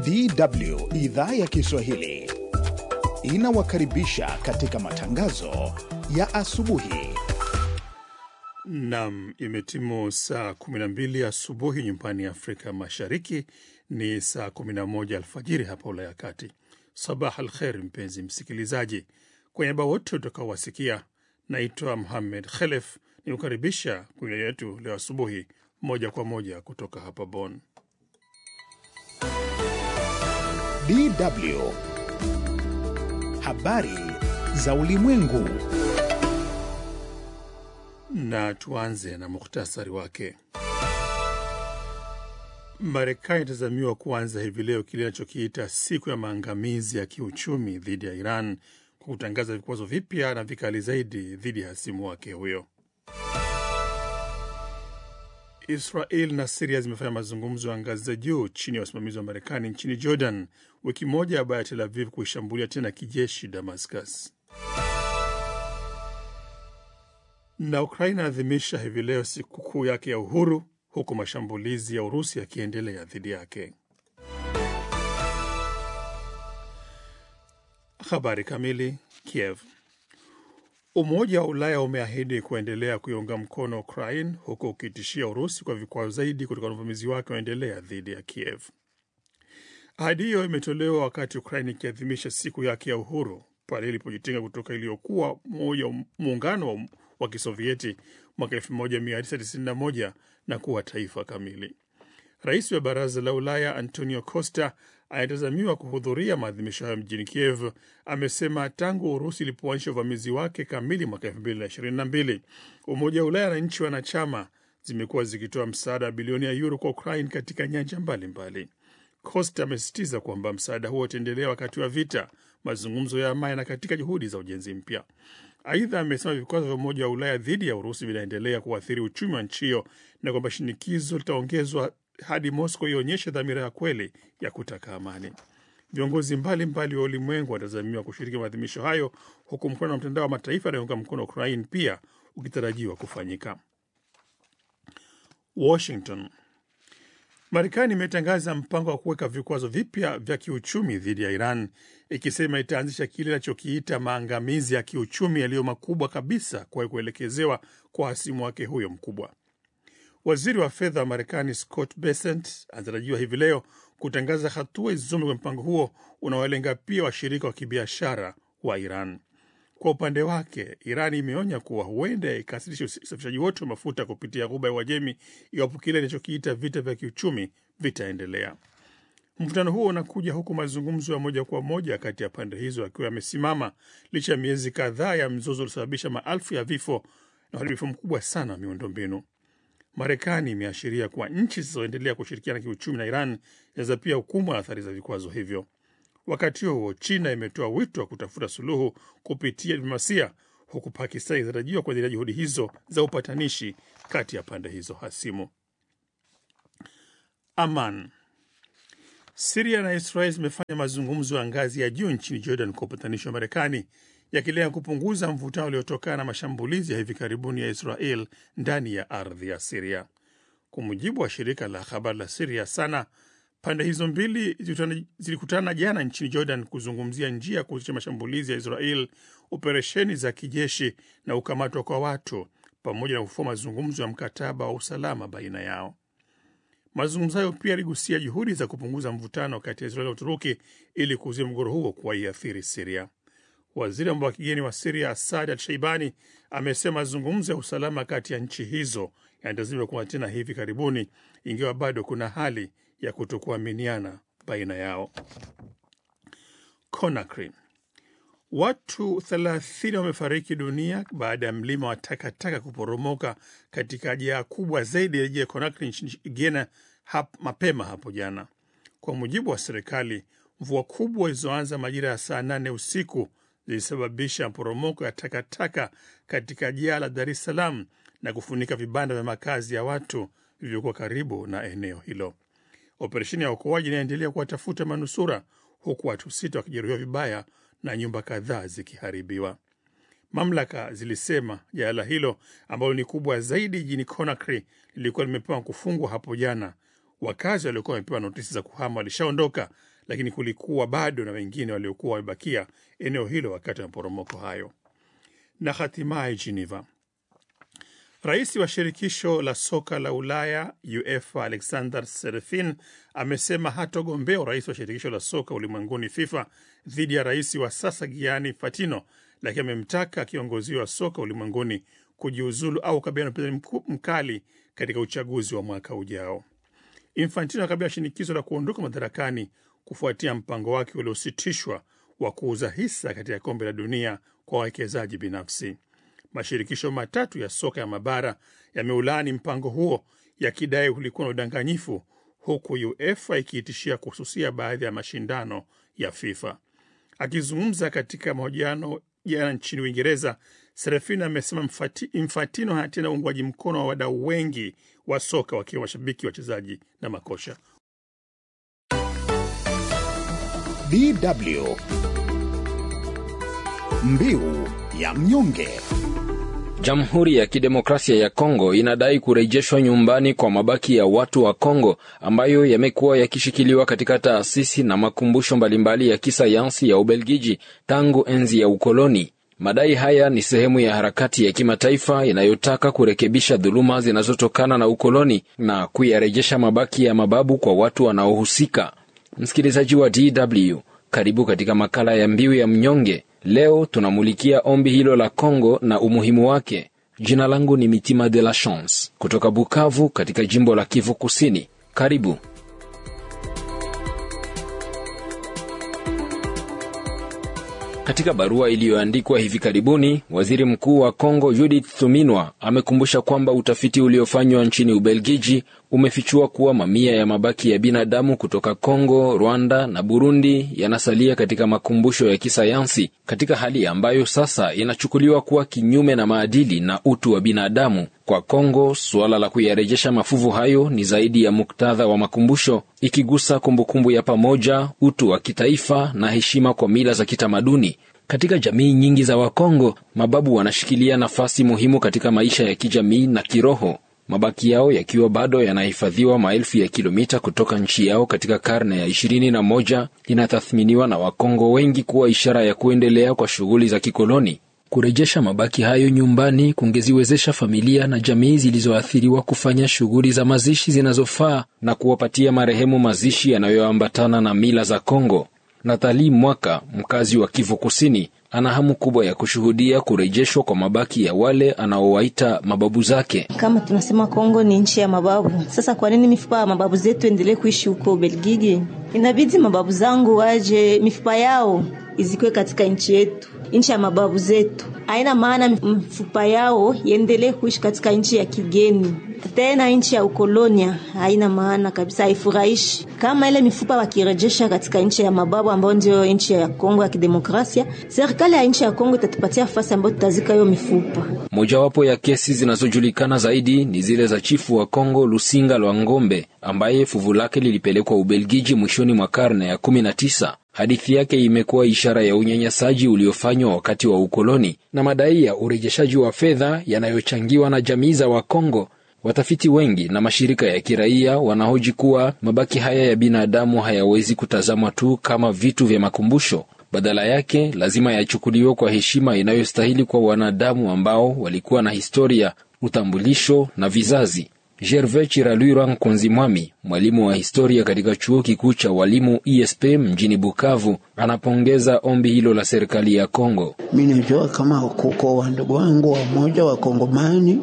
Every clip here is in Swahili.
DW idhaa ya Kiswahili inawakaribisha katika matangazo ya asubuhi. Nam, imetimu saa 12 asubuhi nyumbani Afrika Mashariki, ni saa 11 alfajiri hapa Ulaya ya Kati. Sabah al kher, mpenzi msikilizaji, kwa niaba wote utakaowasikia, naitwa Muhammed Khelef ni kukaribisha kwenye yetu leo asubuhi, moja kwa moja kutoka hapa Bonn. DW habari za ulimwengu. Na tuanze na muhtasari wake. Marekani itazamiwa kuanza hivi leo kile inachokiita siku ya maangamizi ya kiuchumi dhidi ya Iran kwa kutangaza vikwazo vipya na vikali zaidi dhidi ya hasimu wake huyo. Israel na Siria zimefanya mazungumzo ya ngazi za juu chini ya usimamizi wa Marekani nchini Jordan, wiki moja baada ya Tel Aviv kuishambulia tena kijeshi Damascus. Na Ukraina adhimisha hivi leo sikukuu yake ya uhuru huku mashambulizi ya Urusi yakiendelea dhidi yake. Habari kamili. Kiev. Umoja wa Ulaya umeahidi kuendelea kuiunga mkono Ukraine huku ukitishia Urusi kwa vikwazo zaidi kutokana na uvamizi wake unaendelea dhidi ya Kiev. Ahadi hiyo imetolewa wakati Ukraine ikiadhimisha siku yake ya uhuru pale ilipojitenga kutoka iliyokuwa muungano wa Kisovieti mwaka 1991 na kuwa taifa kamili. Rais wa Baraza la Ulaya Antonio Costa anayetazamiwa kuhudhuria maadhimisho hayo mjini Kiev amesema tangu Urusi ilipoanzisha uvamizi wake kamili mwaka elfu mbili na ishirini na mbili Umoja wa Ulaya na nchi wanachama zimekuwa zikitoa msaada wa bilioni ya yuro kwa Ukraine katika nyanja mbalimbali. Costa amesisitiza kwamba msaada huo utaendelea wakati wa vita, mazungumzo ya amani na katika juhudi za ujenzi mpya. Aidha, amesema vikwazo vya Umoja wa Ulaya dhidi ya Urusi vinaendelea kuathiri uchumi wa nchi hiyo na kwamba shinikizo litaongezwa hadi Moscow ionyeshe dhamira ya kweli ya kutaka amani. Viongozi mbalimbali wa ulimwengu wanatazamiwa kushiriki maadhimisho hayo, huku mkutano wa mtandao wa mataifa yanayounga mkono Ukraine pia ukitarajiwa kufanyika. Washington. Marekani imetangaza mpango wa kuweka vikwazo vipya vya kiuchumi dhidi ya Iran, ikisema itaanzisha kile inachokiita maangamizi ya kiuchumi yaliyo makubwa kabisa kwa kuelekezewa kwa hasimu wake huyo mkubwa. Waziri wa fedha wa Marekani Scott Bessent anatarajiwa hivi leo kutangaza hatua izome kwa mpango huo unaolenga pia washirika wa kibiashara wa Iran. Kwa upande wake, Iran imeonya kuwa huenda ikasitisha usafirishaji wote wa mafuta kupitia Ghuba ya Uajemi iwapo kile inachokiita vita vya kiuchumi vitaendelea. Mvutano huo unakuja huku mazungumzo ya moja kwa moja kati ya pande hizo akiwa yamesimama licha ya miezi kadhaa ya mzozo uliosababisha maelfu ya vifo na uharibifu mkubwa sana wa miundombinu. Marekani imeashiria kuwa nchi zisizoendelea kushirikiana kiuchumi na Iran zinaweza pia hukumbwa na athari za vikwazo hivyo. Wakati huo huo, China imetoa wito wa kutafuta suluhu kupitia diplomasia, huku Pakistan ikitarajiwa kuendelea juhudi hizo za upatanishi kati ya pande hizo hasimu. Aman. Siria na Israel zimefanya mazungumzo ya ngazi ya juu nchini Jordan kwa upatanishi wa Marekani yakilenga kupunguza mvutano uliotokana na mashambulizi ya hivi karibuni ya Israel ndani ya ardhi ya Siria. Kwa mujibu wa shirika la habari la Siria Sana, pande hizo mbili zilikutana jana nchini Jordan kuzungumzia njia ya kuhusisha mashambulizi ya Israel, operesheni za kijeshi na ukamatwa kwa watu, pamoja na kufua mazungumzo ya mkataba wa usalama baina yao. Mazungumzo hayo pia yaligusia juhudi za kupunguza mvutano kati ya Israel na Uturuki ili kuzuia mgogoro huo kuwaiathiri Siria. Waziri wa mambo ya kigeni wa Siria Asad Al Shaibani amesema mazungumzo ya usalama kati ya nchi hizo yanatazamiwa kuwa tena hivi karibuni, ingawa bado kuna hali ya kutokuaminiana baina yao. Conakry, watu 30 wamefariki dunia baada ya mlima wa takataka kuporomoka katika jaa kubwa zaidi ya jiji la Conakry nchini Guinea hap, mapema hapo jana. Kwa mujibu wa serikali, mvua kubwa zilizoanza majira ya saa nane usiku zilisababisha maporomoko ya takataka katika jaa la Dar es Salaam na kufunika vibanda vya makazi ya watu vilivyokuwa karibu na eneo hilo. Operesheni ya uokoaji inaendelea kuwatafuta manusura huku watu sita wakijeruhiwa vibaya na nyumba kadhaa zikiharibiwa. Mamlaka zilisema jala hilo ambalo ni kubwa zaidi jijini Conakry lilikuwa limepewa kufungwa hapo jana. Wakazi waliokuwa wamepewa notisi za kuhama walishaondoka, lakini kulikuwa bado na wengine waliokuwa wamebakia eneo hilo wakati wa maporomoko hayo. Na hatimaye Geneva, rais wa shirikisho la soka la Ulaya UEFA Alexander Serefin amesema hatogombea urais wa shirikisho la soka ulimwenguni FIFA dhidi ya rais wa sasa Gianni Infantino, lakini amemtaka kiongozi wa soka ulimwenguni kujiuzulu au kabiliana na upinzani mkali katika uchaguzi wa mwaka ujao. Infantino akabiliwa shinikizo la kuondoka madarakani kufuatia mpango wake uliositishwa wa kuuza hisa katika kombe la dunia kwa wawekezaji binafsi. Mashirikisho matatu ya soka ya mabara yameulaani mpango huo yakidai ulikuwa na udanganyifu, huku UEFA ikiitishia kuhususia baadhi ya mashindano ya FIFA. Akizungumza katika mahojiano jana nchini Uingereza, Serafini amesema Infantino hana tena uungwaji mkono wa wadau wengi wa soka wakiwa mashabiki, wachezaji na makosha. DW Mbiu ya mnyonge. Jamhuri ya Kidemokrasia ya Kongo inadai kurejeshwa nyumbani kwa mabaki ya watu wa Kongo ambayo yamekuwa yakishikiliwa katika taasisi na makumbusho mbalimbali ya kisayansi ya Ubelgiji tangu enzi ya ukoloni. Madai haya ni sehemu ya harakati ya kimataifa inayotaka kurekebisha dhuluma zinazotokana na ukoloni na kuyarejesha mabaki ya mababu kwa watu wanaohusika. Msikilizaji wa DW, karibu katika makala ya Mbiu ya Mnyonge. Leo tunamulikia ombi hilo la Kongo na umuhimu wake. Jina langu ni Mitima de la Chance kutoka Bukavu katika jimbo la Kivu Kusini. Karibu. Katika barua iliyoandikwa hivi karibuni, waziri mkuu wa Kongo Judith Suminwa amekumbusha kwamba utafiti uliofanywa nchini Ubelgiji umefichua kuwa mamia ya mabaki ya binadamu kutoka Kongo, Rwanda na Burundi yanasalia katika makumbusho ya kisayansi katika hali ambayo sasa inachukuliwa kuwa kinyume na maadili na utu wa binadamu. Kwa Kongo, suala la kuyarejesha mafuvu hayo ni zaidi ya muktadha wa makumbusho, ikigusa kumbukumbu ya pamoja, utu wa kitaifa na heshima kwa mila za kitamaduni. Katika jamii nyingi za Wakongo, mababu wanashikilia nafasi muhimu katika maisha ya kijamii na kiroho, mabaki yao yakiwa bado yanahifadhiwa maelfu ya kilomita kutoka nchi yao katika karne ya ishirini na moja inatathminiwa na Wakongo wengi kuwa ishara ya kuendelea kwa shughuli za kikoloni. Kurejesha mabaki hayo nyumbani kungeziwezesha familia na jamii zilizoathiriwa kufanya shughuli za mazishi zinazofaa na kuwapatia marehemu mazishi yanayoambatana na mila za Kongo. Nathali Mwaka, mkazi wa Kivu Kusini, ana hamu kubwa ya kushuhudia kurejeshwa kwa mabaki ya wale anaowaita mababu zake. Kama tunasema Kongo ni nchi ya mababu, sasa kwa nini mifupa ya mababu zetu endelee kuishi huko Belgiji? Inabidi mababu zangu waje, mifupa yao izikwe katika nchi yetu, nchi ya mababu zetu. Haina maana mifupa yao iendelee kuishi katika nchi ya kigeni, tena nchi ya ukolonia. Haina maana kabisa, haifurahishi. Kama ile mifupa wakirejesha katika nchi ya mababu ambayo ndio nchi ya Kongo ya Kidemokrasia, serikali ya nchi ya Kongo itatupatia nafasi ambayo tutazika hiyo mifupa. Mojawapo ya kesi zinazojulikana zaidi ni zile za chifu wa Kongo Lusinga Lwa Ngombe ambaye fuvu lake lilipelekwa Ubelgiji mwishoni mwa karne ya kumi na tisa. Hadithi yake imekuwa ishara ya unyanyasaji uliofanywa wakati wa ukoloni na madai ya urejeshaji wa fedha yanayochangiwa na jamii za Wakongo. Watafiti wengi na mashirika ya kiraia wanahoji kuwa mabaki haya ya binadamu hayawezi kutazamwa tu kama vitu vya makumbusho. Badala yake lazima yachukuliwe kwa heshima inayostahili kwa wanadamu ambao walikuwa na historia, utambulisho na vizazi. Gervais Chiralwira Nkonzi Mwami, mwalimu wa historia katika chuo kikuu cha walimu ISP mjini Bukavu, anapongeza ombi hilo la serikali ya Kongo. Mi najua kama kuko wandugu wangu wamoja wakongomani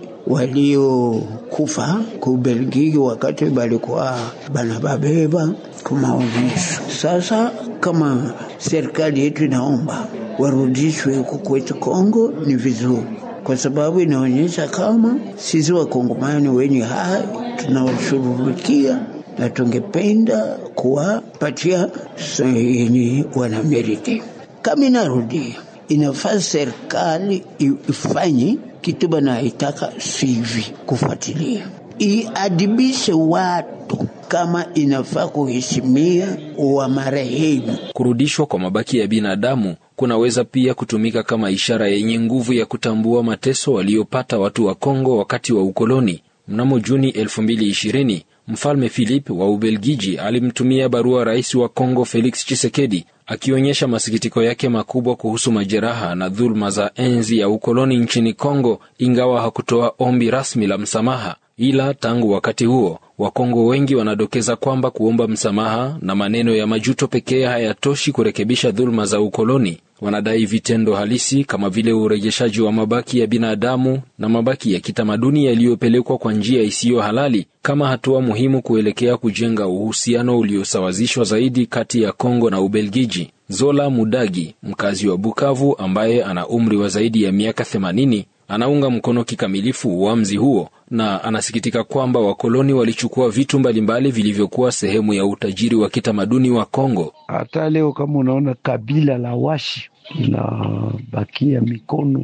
waliokufa kubelgiki wakati balikuwa banababeba kumaonyesho. Sasa kama serikali yetu inaomba warudishwe huko kwetu Kongo, ni vizuri kwa sababu inaonyesha kama sisi wakongomani wenye hai tunawashughulikia na tungependa kuwapatia yenye wanameriti. Kama inarudia, inafaa serikali ifanye kitu banaitaka sivi, kufuatilia iadibishe watu kama inafaa kuheshimia wa marehemu. Kurudishwa kwa mabaki ya binadamu kunaweza pia kutumika kama ishara yenye nguvu ya kutambua mateso waliopata watu wa Kongo wakati wa ukoloni. Mnamo Juni 2020 Mfalme Philip wa Ubelgiji alimtumia barua rais wa Kongo Felix Tshisekedi akionyesha masikitiko yake makubwa kuhusu majeraha na dhuluma za enzi ya ukoloni nchini Kongo, ingawa hakutoa ombi rasmi la msamaha. Ila tangu wakati huo Wakongo wengi wanadokeza kwamba kuomba msamaha na maneno ya majuto pekee hayatoshi kurekebisha dhuluma za ukoloni. Wanadai vitendo halisi kama vile urejeshaji wa mabaki ya binadamu na mabaki ya kitamaduni yaliyopelekwa kwa njia isiyo halali kama hatua muhimu kuelekea kujenga uhusiano uliosawazishwa zaidi kati ya Kongo na Ubelgiji. Zola Mudagi, mkazi wa Bukavu ambaye ana umri wa zaidi ya miaka 80, anaunga mkono kikamilifu uamuzi huo na anasikitika kwamba wakoloni walichukua vitu mbalimbali vilivyokuwa sehemu ya utajiri wa kitamaduni wa Kongo. Hata leo kama unaona kabila la Washi inabakia mikono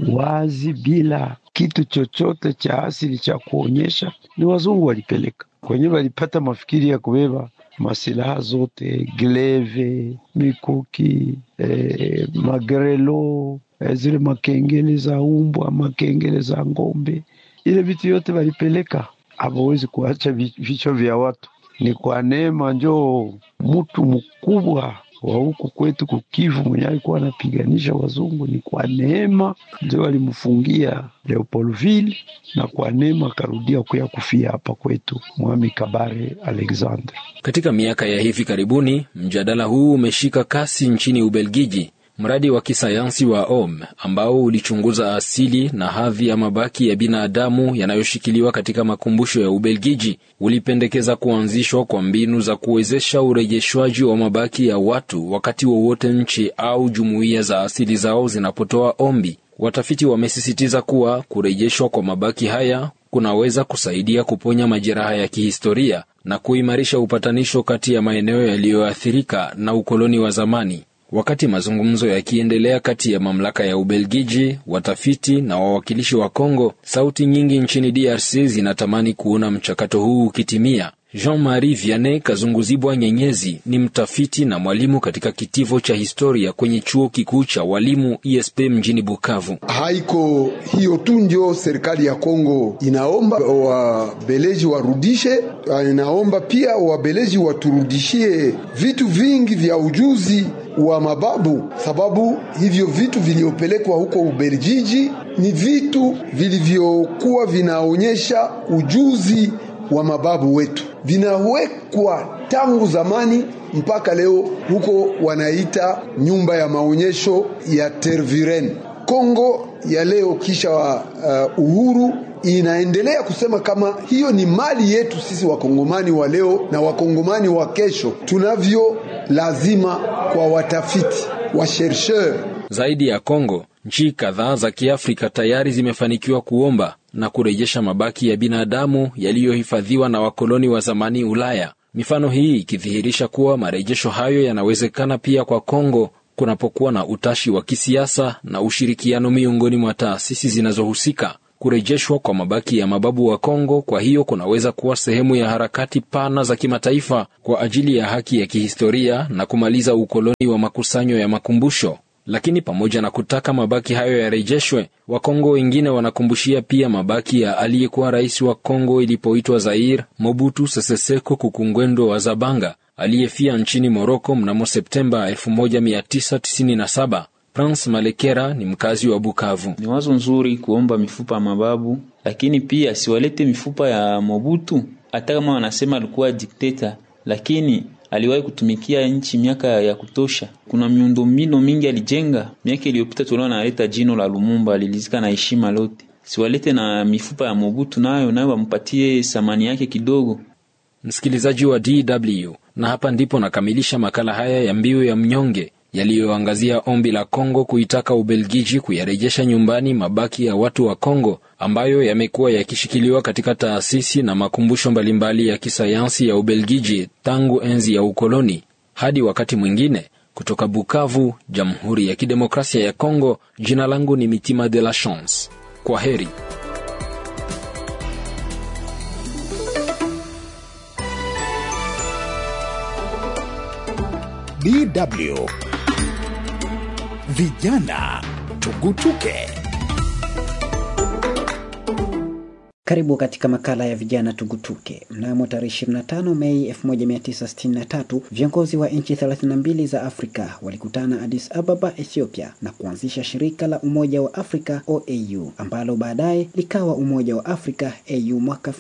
wazi bila kitu chochote cha asili cha kuonyesha, ni wazungu walipeleka kwenyewe, walipata mafikiri ya kubeba masilaha zote, gleve, mikuki, eh, magrelo, eh, zile makengele za umbwa, makengele za ng'ombe, ile vitu yote walipeleka. Hawawezi kuacha vichwa vya watu. Ni kwa neema njoo mtu mkubwa wa huku kwetu kukivu mwenye alikuwa anapiganisha wazungu, ni kwa neema ndio walimfungia Leopoldville, na kwa neema akarudia kuya kufia hapa kwetu Mwami Kabare Alexander. Katika miaka ya hivi karibuni, mjadala huu umeshika kasi nchini Ubelgiji. Mradi wa kisayansi wa OM ambao ulichunguza asili na hadhi ya mabaki ya binadamu yanayoshikiliwa katika makumbusho ya Ubelgiji ulipendekeza kuanzishwa kwa mbinu za kuwezesha urejeshwaji wa mabaki ya watu wakati wowote nchi au jumuiya za asili zao zinapotoa ombi. Watafiti wamesisitiza kuwa kurejeshwa kwa mabaki haya kunaweza kusaidia kuponya majeraha ya kihistoria na kuimarisha upatanisho kati ya maeneo yaliyoathirika na ukoloni wa zamani. Wakati mazungumzo yakiendelea kati ya mamlaka ya Ubelgiji, watafiti na wawakilishi wa Kongo, sauti nyingi nchini DRC zinatamani kuona mchakato huu ukitimia. Jean-Marie Vianney Kazunguzibwa Nyenyezi ni mtafiti na mwalimu katika kitivo cha historia kwenye chuo kikuu cha walimu ISP mjini Bukavu. Haiko hiyo tu ndio serikali ya Kongo inaomba wabeleji warudishe, inaomba pia wabeleji waturudishie vitu vingi vya ujuzi wa mababu, sababu hivyo vitu vilivyopelekwa huko Ubelgiji ni vitu vilivyokuwa vinaonyesha ujuzi wa mababu wetu, vinawekwa tangu zamani mpaka leo. Huko wanaita nyumba ya maonyesho ya Tervuren. Kongo ya leo kisha uh, uhuru inaendelea kusema kama hiyo ni mali yetu sisi wakongomani wa leo na wakongomani wa kesho. Tunavyo lazima kwa watafiti wa chercheur. Zaidi ya Kongo, nchi kadhaa za Kiafrika tayari zimefanikiwa kuomba na kurejesha mabaki ya binadamu yaliyohifadhiwa na wakoloni wa zamani Ulaya. Mifano hii ikidhihirisha kuwa marejesho hayo yanawezekana pia kwa Kongo kunapokuwa na utashi wa kisiasa na ushirikiano miongoni mwa taasisi zinazohusika. Kurejeshwa kwa mabaki ya mababu wa Kongo kwa hiyo kunaweza kuwa sehemu ya harakati pana za kimataifa kwa ajili ya haki ya kihistoria na kumaliza ukoloni wa makusanyo ya makumbusho. Lakini pamoja na kutaka mabaki hayo yarejeshwe, Wakongo wengine wanakumbushia pia mabaki ya aliyekuwa rais wa Kongo ilipoitwa Zaire, Mobutu Sese Seko Kukungwendo wa Zabanga, aliyefia nchini Moroko mnamo Septemba 1997. Prince Malekera ni mkazi wa Bukavu. Ni wazo nzuri kuomba mifupa ya mababu, lakini pia siwalete mifupa ya Mobutu. Hata kama wanasema alikuwa dikteta, lakini aliwahi kutumikia nchi miaka ya kutosha. Kuna miundombinu mingi alijenga. Miaka iliyopita tuliona analeta jino la Lumumba, alilizika na heshima lote. Siwalete na mifupa ya Mobutu, nayo nayo wampatie thamani yake kidogo. Msikilizaji wa DW, na hapa ndipo nakamilisha makala haya ya Mbiu ya Mnyonge yaliyoangazia ombi la Kongo kuitaka Ubelgiji kuyarejesha nyumbani mabaki ya watu wa Kongo ambayo yamekuwa yakishikiliwa katika taasisi na makumbusho mbalimbali ya kisayansi ya Ubelgiji tangu enzi ya ukoloni. Hadi wakati mwingine, kutoka Bukavu, Jamhuri ya Kidemokrasia ya Kongo, jina langu ni Mitima de la Chance. Kwa heri. DW Vijana Tugutuke. Karibu katika makala ya vijana tugutuke. Mnamo tarehe 25 Mei 1963 viongozi wa nchi 32 za Afrika walikutana Addis Ababa, Ethiopia na kuanzisha shirika la Umoja wa Afrika OAU ambalo baadaye likawa Umoja wa Afrika AU mwaka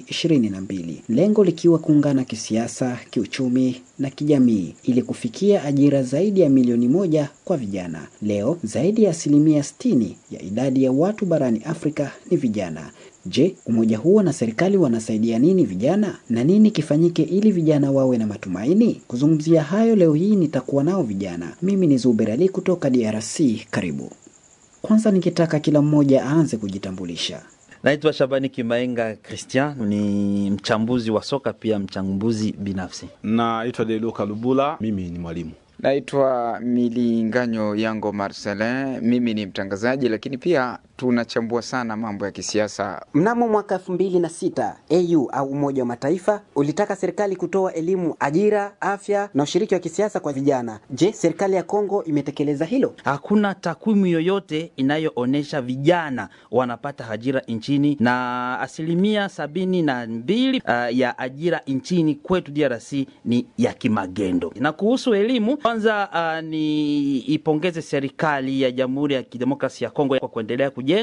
2022, lengo likiwa kuungana kisiasa, kiuchumi na kijamii ili kufikia ajira zaidi ya milioni moja kwa vijana. Leo zaidi ya asilimia 60 ya idadi ya watu barani Afrika ni vijana. Je, umoja huo na serikali wanasaidia nini vijana na nini kifanyike ili vijana wawe na matumaini? Kuzungumzia hayo leo hii nitakuwa nao vijana. Mimi ni Zuber Ali kutoka DRC. Karibu. Kwanza ningetaka kila mmoja aanze kujitambulisha. Naitwa Shabani Kimaenga Christian, ni mchambuzi wa soka pia mchambuzi binafsi. Naitwa Deluka Lubula, mimi ni mwalimu. Naitwa Milinganyo Yango Marcelin, mimi ni mtangazaji lakini pia tunachambua sana mambo ya kisiasa. Mnamo mwaka elfu mbili na sita AU au Umoja wa Mataifa ulitaka serikali kutoa elimu, ajira, afya na ushiriki wa kisiasa kwa vijana. Je, serikali ya Kongo imetekeleza hilo? Hakuna takwimu yoyote inayoonyesha vijana wanapata ajira nchini, na asilimia sabini na mbili uh, ya ajira nchini kwetu DRC ni ya kimagendo. Na kuhusu elimu, kwanza uh, ni ipongeze serikali ya Jamhuri ya Kidemokrasia ya Kongo kwa kuendelea kujenga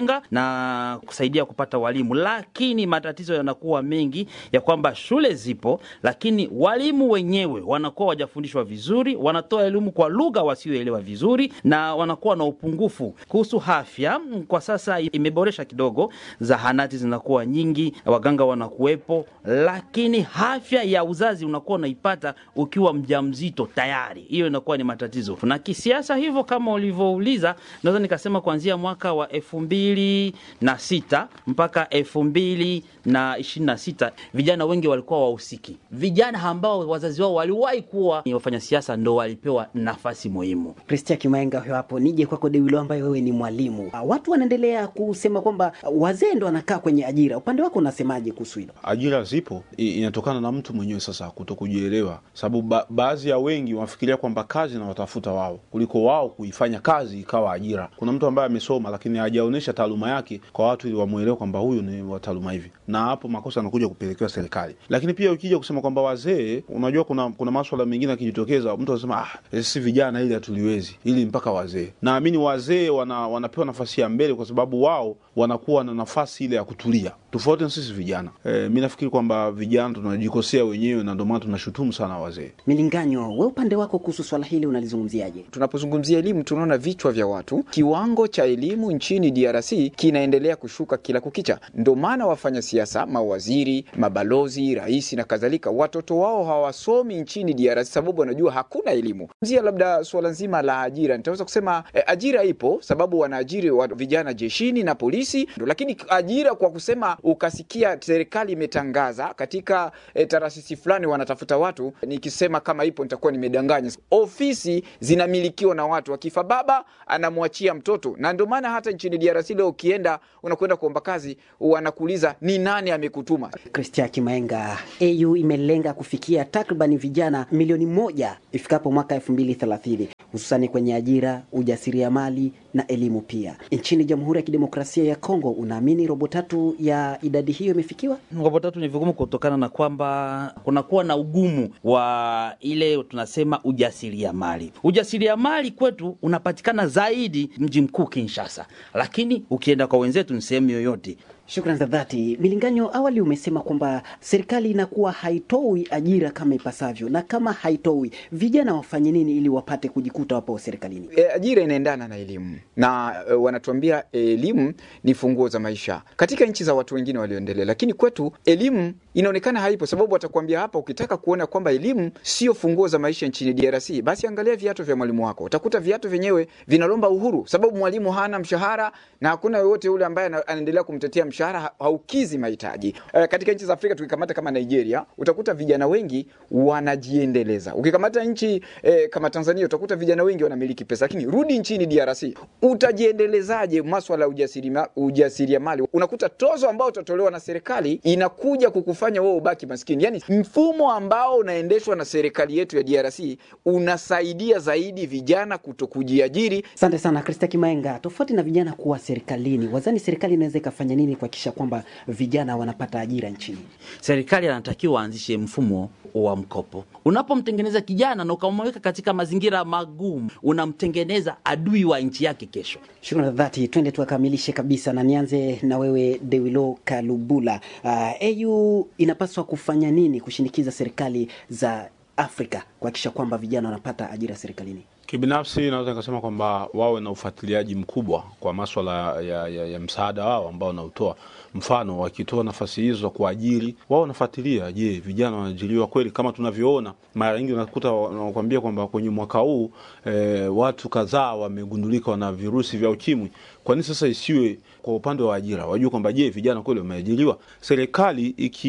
na kusaidia kupata walimu, lakini matatizo yanakuwa mengi ya kwamba shule zipo, lakini walimu wenyewe wanakuwa wajafundishwa vizuri, wanatoa elimu kwa lugha wasioelewa vizuri, na wanakuwa na upungufu. Kuhusu afya, kwa sasa imeboresha kidogo, zahanati zinakuwa nyingi, waganga wanakuwepo, lakini afya ya uzazi unakuwa unaipata ukiwa mjamzito tayari, hiyo inakuwa ni matatizo. Na kisiasa hivyo, kama ulivyouliza, naweza nikasema kuanzia mwaka wa elfu mbili na sita mpaka elfu mbili na ishirini na sita vijana wengi walikuwa wahusiki. Vijana ambao wazazi wao waliwahi kuwa ni wafanya siasa ndo walipewa nafasi muhimu. Kristia Kimaenga huyo hapo. Nije kwako Dewilo, ambaye wewe ni mwalimu. Watu wanaendelea kusema kwamba wazee ndo wanakaa kwenye ajira. Upande wako unasemaje kuhusu hilo? Ajira zipo, inatokana na mtu mwenyewe sasa kuto kujielewa, sababu ba baadhi ya wengi wanafikiria kwamba kazi na watafuta wao kuliko wao kuifanya kazi ikawa ajira. Kuna mtu ambaye amesoma lakini hajaonyesha taaluma yake kwa watu ili wamwelewe kwamba huyu ni wa taaluma hivi, na hapo makosa yanakuja kupelekewa serikali. Lakini pia ukija kusema kwamba wazee, unajua kuna kuna maswala mengine yakijitokeza, mtu anasema ah, si vijana ili hatuliwezi, ili mpaka wazee. Naamini wazee wana, wanapewa nafasi ya mbele kwa sababu wao wanakuwa na nafasi ile ya kutulia, tofauti na sisi vijana. E, mi nafikiri kwamba vijana tunajikosea wenyewe na ndio maana tunashutumu sana wazee. Milinganyo, we upande wako kuhusu swala hili unalizungumziaje? Tunapozungumzia elimu, tunaona vichwa vya watu, kiwango cha elimu nchini DRC kinaendelea kushuka kila kukicha. Ndio maana wafanya siasa, mawaziri, mabalozi, rais na kadhalika, watoto wao hawasomi nchini DRC sababu wanajua hakuna elimu. Zia labda suala nzima la ajira, nitaweza kusema eh, ajira ipo sababu wanaajiri wa vijana jeshini na polisi, lakini ajira kwa kusema ukasikia serikali imetangaza katika eh, taasisi fulani wanatafuta watu, nikisema kama ipo nitakuwa nimedanganya. Ofisi zinamilikiwa na watu, akifa baba anamwachia mtoto, na ndio maana hata nchini DRC leo ukienda unakwenda kuomba kazi wanakuuliza ni nani amekutuma. Kristia Kimaenga, AU imelenga kufikia takribani vijana milioni moja ifikapo mwaka elfu mbili thelathini hususani kwenye ajira, ujasiriamali na elimu pia. Nchini Jamhuri ya Kidemokrasia ya Kongo, unaamini robo tatu ya idadi hiyo imefikiwa? Robo tatu ni vigumu kutokana na kwamba kunakuwa na ugumu wa ile tunasema ujasiriamali. Ujasiriamali kwetu unapatikana zaidi mji mkuu Kinshasa, lakini ukienda kwa wenzetu ni sehemu yoyote. Shukran za dhati. Milinganyo, awali umesema kwamba serikali inakuwa haitoi ajira kama ipasavyo, na kama haitoi, vijana wafanye nini ili wapate kujikuta wapo serikalini? E, ajira inaendana na elimu na e, wanatuambia elimu ni funguo za maisha katika nchi za watu wengine walioendelea, lakini kwetu elimu inaonekana haipo, sababu watakuambia hapa, ukitaka kuona kwamba elimu sio funguo za maisha nchini DRC, basi angalia viatu vya mwalimu wako. Utakuta viatu vyenyewe vinalomba uhuru, sababu mwalimu hana mshahara na hakuna yoyote yule ambaye anaendelea kumtetea mshahara haukizi mahitaji. E, katika nchi za Afrika tukikamata kama Nigeria, utakuta vijana wengi wanajiendeleza. Ukikamata nchi e, kama Tanzania, utakuta vijana wengi wanamiliki pesa, lakini rudi nchini DRC, utajiendelezaje maswala ya ujasiriamali? Ujasiriamali unakuta tozo ambao utatolewa na serikali inakuja kukufanya wewe ubaki maskini. Yani mfumo ambao unaendeshwa na serikali yetu ya DRC unasaidia zaidi vijana kuto kujiajiri. Asante sana Krista Kimaenga. Tofauti na vijana kuwa serikalini, wazani serikali inaweza ikafanya nini kwa kuhakikisha kwamba vijana wanapata ajira nchini? Serikali anatakiwa aanzishe mfumo wa mkopo. Unapomtengeneza kijana na ukamweka katika mazingira magumu, unamtengeneza adui wa nchi yake kesho. Shukrani za dhati, twende tukamilishe kabisa, na nianze na wewe Dewilo Kalubula. Uh, AU inapaswa kufanya nini kushinikiza serikali za Afrika kuhakikisha kwamba vijana wanapata ajira serikalini? Kibinafsi naweza nikasema kwamba wawe na ufuatiliaji mkubwa kwa maswala ya, ya, ya msaada wao ambao wanaotoa. Mfano, wakitoa nafasi hizo za kuajiri, wao wanafuatilia, je, vijana wanaajiriwa kweli? Kama tunavyoona mara nyingi unakuta wanakuambia kwamba kwenye mwaka huu e, watu kadhaa wamegundulika wana virusi vya ukimwi. Kwa nini sasa isiwe kwa upande wa ajira, wajue kwamba je, vijana kweli wameajiriwa? Serikali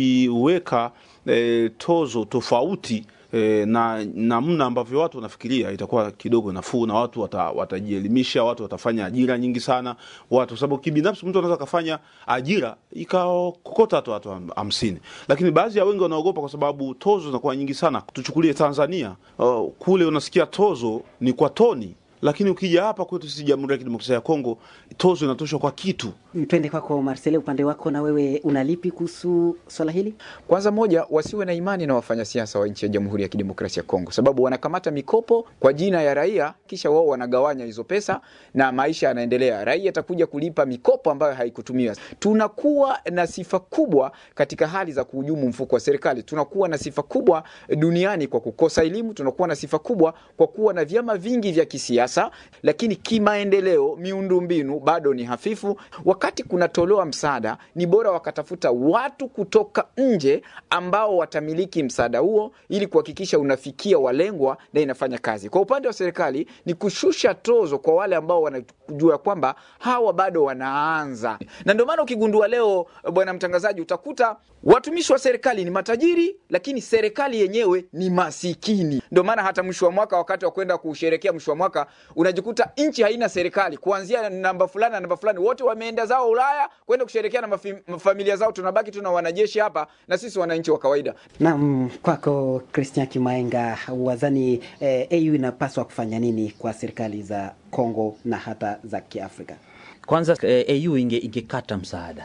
ikiweka e, tozo tofauti e, na namna ambavyo watu wanafikiria itakuwa kidogo nafuu, na watu wata, watajielimisha, watu watafanya ajira nyingi sana watu, kwa sababu kibinafsi mtu anaweza akafanya ajira ikakokota hata watu hamsini, lakini baadhi ya wengi wanaogopa kwa sababu tozo zinakuwa nyingi sana. Tuchukulie Tanzania, uh, kule unasikia tozo ni kwa toni lakini ukija hapa kwetu sisi Jamhuri ya Kidemokrasia ya Kongo tozo inatoshwa kwa kitu. Twende kwako Marcele, upande wako na wewe unalipi kuhusu swala hili? Kwanza moja, wasiwe na imani na wafanyasiasa wa nchi ya Jamhuri ya Kidemokrasia ya Kongo, sababu wanakamata mikopo kwa jina ya raia, kisha wao wanagawanya hizo pesa na maisha yanaendelea. Raia atakuja kulipa mikopo ambayo haikutumiwa. Tunakuwa na sifa kubwa katika hali za kuhujumu mfuko wa serikali. Tunakuwa na sifa kubwa duniani kwa kukosa elimu. Tunakuwa na sifa kubwa kwa kuwa na vyama vingi vya kisiasa sasa, lakini kimaendeleo, miundombinu bado ni hafifu. Wakati kunatolewa msaada, ni bora wakatafuta watu kutoka nje ambao watamiliki msaada huo, ili kuhakikisha unafikia walengwa na inafanya kazi. Kwa upande wa serikali ni kushusha tozo kwa wale ambao wanajua kwamba hawa bado wanaanza, na ndio maana ukigundua leo, bwana mtangazaji, utakuta watumishi wa serikali ni matajiri, lakini serikali yenyewe ni masikini. Ndio maana hata mwisho wa mwaka, wakati wa kwenda kusherekea mwisho wa mwaka unajikuta nchi haina serikali kuanzia namba fulani na namba fulani, wote wameenda zao Ulaya kwenda kusherekea na familia zao. Tunabaki tuna wanajeshi hapa na sisi wananchi wa kawaida. Naam, kwako Christian Kimaenga, wazani eh, AU inapaswa kufanya nini kwa serikali za Kongo na hata za Kiafrika? Kwanza eh, AU inge ingekata msaada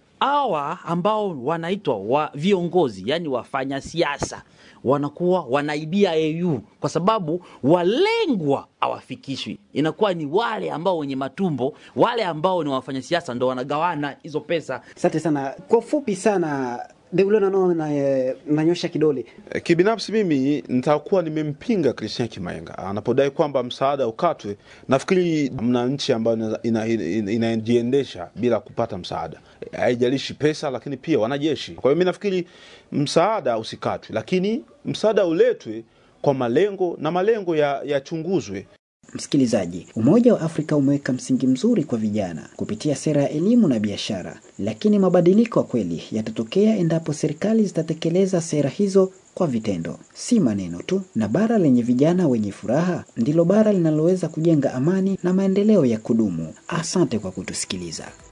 hawa ambao wanaitwa wa viongozi, yani wafanya siasa wanakuwa wanaibia AU kwa sababu walengwa hawafikishwi. Inakuwa ni wale ambao wenye matumbo, wale ambao ni wafanya siasa ndo wanagawana hizo pesa. Asante sana. Kwa ufupi sana Deulonano na nanyosha kidole. Kibinafsi mimi nitakuwa nimempinga Christian Kimaenga anapodai kwamba msaada ukatwe. Nafikiri mna nchi ambayo inajiendesha ina, ina bila kupata msaada, haijalishi pesa, lakini pia wanajeshi. Kwa hiyo mi nafikiri msaada usikatwe, lakini msaada uletwe kwa malengo na malengo yachunguzwe ya Msikilizaji, Umoja wa Afrika umeweka msingi mzuri kwa vijana kupitia sera ya elimu na biashara, lakini mabadiliko ya kweli yatatokea endapo serikali zitatekeleza sera hizo kwa vitendo, si maneno tu. Na bara lenye vijana wenye furaha ndilo bara linaloweza kujenga amani na maendeleo ya kudumu. Asante kwa kutusikiliza.